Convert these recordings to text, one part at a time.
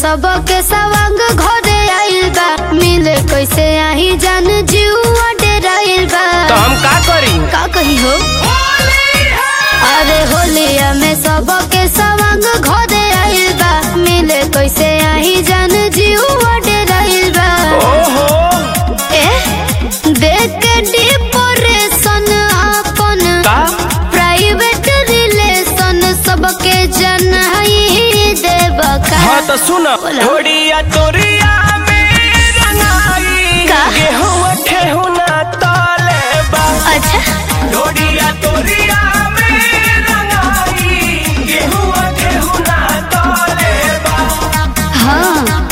सबके सवांग घरे आइल बा मिले कैसे आही जान जीवा डेराइल बा तो हम का करी का कही हो अरे होलिया में सबके सवांग घरे आइल बा मिले कैसे आही जान जीवा डेराइल बा ओहो ए देख के डिप्रेशन अपन का प्राइवेट रिलेशन सबके जनाई देब का हाँ तो सुन बोलो। थोड़िया तोरिया में रंगाई का? गेहूं ठेहुना तले बा अच्छा थोड़िया तोरिया में रंगाई गेहूं ठेहुना तले बा हाँ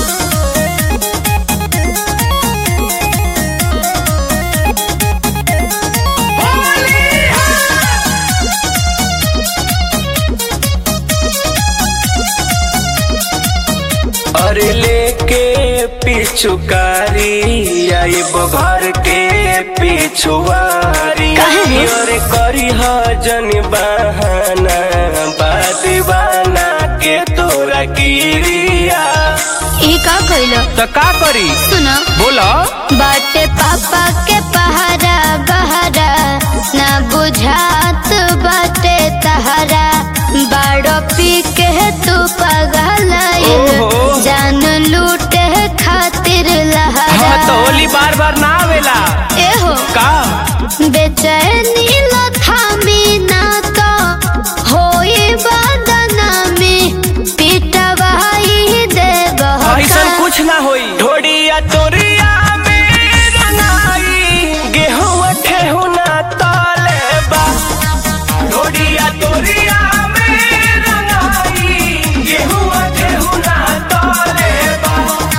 अरे लेके पिछुकारी आई घर के पिछुआरी काहे रे? अरे करी जन बहाना बादीवाना के तोरा गिरिया ई का कइलो तो का करी सुनो बोला बाटे पापा के पहारा बहारा ना बुझात बाटे तहारा बाड़ो पी के तू पगल ओहो। जान लूटे खातिर हाँ लहरा तो होली बार बार ना आवेला एहो का बेचैनी लथामी ना तो होई बदना में पिटवाई देब ऐसा कुछ ना होई ढोड़िया तोरिया में रंगाई गेहूं ठेहुना तले बा ढोड़िया तोरिया में रंगाई गेहूं ठेहुना तले बा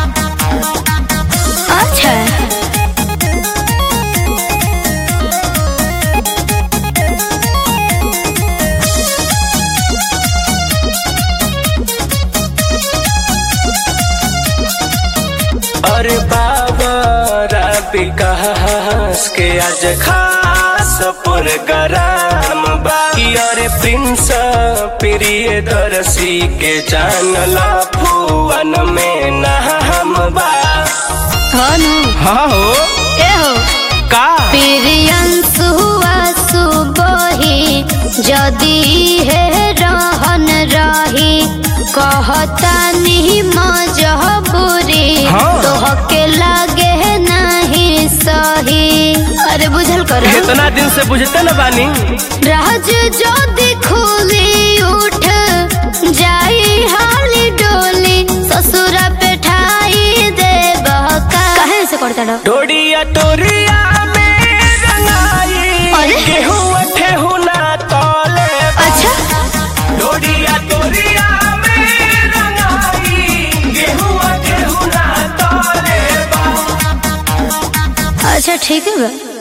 अच्छा अरे बाबा रबी कहास के आज खास प्रोग्राम बाकी अरे प्रिंस प्रिय दर्शी के जानला फुवन में नाम बा हनु हाँ हो एहो का प्रियंसु सुबोही जदि हे रहन रही कहता नहीं मजबूरी हाँ। तोहके लागे नहीं सही अरे बुझल करो इतना दिन से बुझते न बानी राज जदि खुली उठ जाई हाली डोली ससुरा पे ठाई देब का कहे से करता डो ढोड़िया तोरिया में रंगाई अरे? गेहूं ठेहुना तले बा। अच्छा ढोड़िया तोरिया में रंगाई गेहूं ठेहुना तले बा अच्छा ठीक है बा